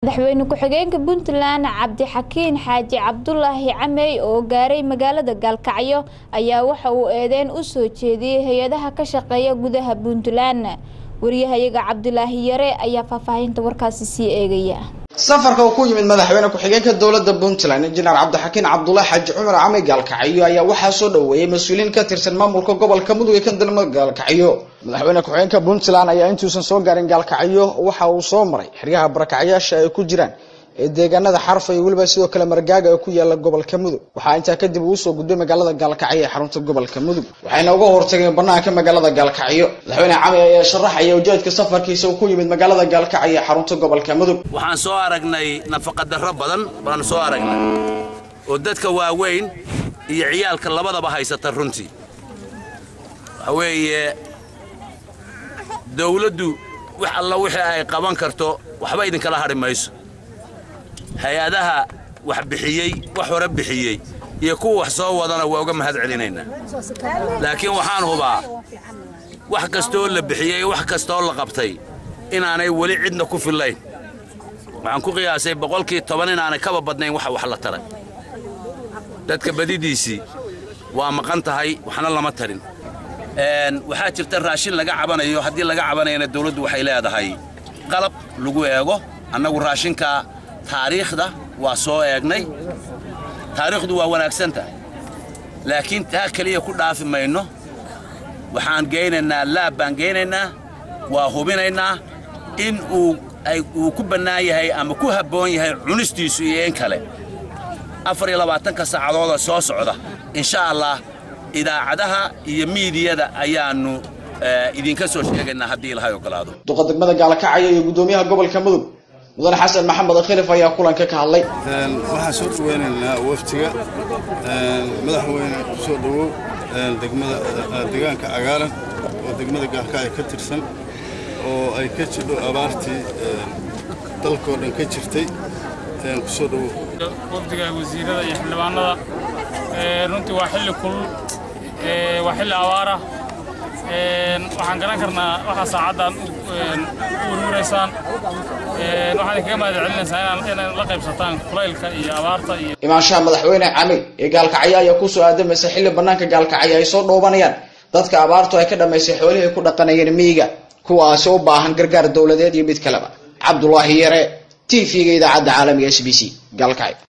madaxweyne ku-xigeenka puntland cabdixakiin xaaji cabdulaahi camey oo gaaray magaalada gaalkacyo ayaa waxa uu eedeyn u soo jeediyey hay-adaha ka shaqeeya gudaha puntland wariyahayaga cabdulaahi yare ayaa faahfaahinta warkaasi sii eegaya safarka uu ku yimid madaxweyne ku-xigeenka dowladda puntland injineer cabdixakiin cabdulaahi xaaji cumar camey gaalkacyo ayaa waxaa soo dhaweeyey mas-uuliyiin ka tirsan maamulka gobolka mudug ee ka degmada gaalkacyo madaxweyne ku-xigeenka puntland ayaa intuusan soo gaarin gaalkacyo waxa uu soo maray xeryaha barakacyaasha ay ku jiraan ee deegaanada xarfa iyo weliba sidoo kale margaaga ee ku yaala gobolka mudug waxaa intaa kadib uu usoo gudbay magaalada gaalkacyo ee xarunta gobolka mudug waxayna uga hortageen banaanka magaalada gaalkacyo madaxweyne camey ayaa sharaxaya ujeedka safarkiisa uu ku yimid magaalada gaalkacyo ee xarunta gobolka mudug waxaan soo aragnay nafaqadarro badan baanu soo aragnay oo dadka waaweyn iyo ciyaalka labadaba haysata runtii waxa weeye dawladdu wax alla wixii ay qaban karto waxba idinkala hadhi mayso hay-adaha wax bixiyey wax hore bixiyey iyo kuwa wax soo wadana waa uga mahad celinaynaa laakiin waxaan hubaa wax kastooo la bixiyey wax kastooo la qabtay inaanay weli cidna ku fillayn waxaan ku qiyaasay boqolkii toban inaanay kaba badnayn waxa wax la taray dadka badidiisii waa maqan tahay waxna lama tarin waxaa jirta raashin laga cabanayo haddii laga cabanayana dawladdu waxay leedahay qalab lagu eego annagu raashinka taariikhda waa soo eegnay taariikhdu waa wanaagsan tahay laakiin taa keliya ku dhaafi mayno waxaan geynaynaa laab baan geynaynaa waa hubinaynaa in uu uu ku bannaan yahay ama ku habboon yahay cunistiisu iyo in kale afar iyo labaatanka saacadooda soo socda insha allah idaacadaha iyo miidiyada ayaannu idinka soo sheegaynaa haddii ilahay ogolaado duqa degmada gaalkacyo iyo guddoomiyaha gobolka mudug mudane xasan maxamed khilif ayaa kulanka ka hadlay waxaan soo dhaweynaynaa waftiga madaxweyne kusoo dhawow degmada deegaanka cagaaran oo degmada gaalkacyo ka tirsan oo ay ka jidho abaartii dalkoo dhan ka jirtay kusoo dhawow wafdiga wasiirada iyo xildhibaanada runtii waa xilli kulul waa xilli abaara waxaan garan karnaa waxaa saacaddan u warwaraysaan waxaan idinkaga mahad celinaysaa inaan la qaybsataan kulaylka iyo abaarta iyo imaanshaha madaxweyne camey ee gaalkacyo ayaa kusoo aadamaysa xilli banaanka gaalkacyo ay soo dhoobanayaan dadka abaartu ay ka dhammaysay xoolihii ku dhaqanayeen miyiga kuwaasi u baahan gargaar dowladeed iyo mid kaleba cabdulaahi yare t v-ga idaacadda caalamiga s b c gaalkacyo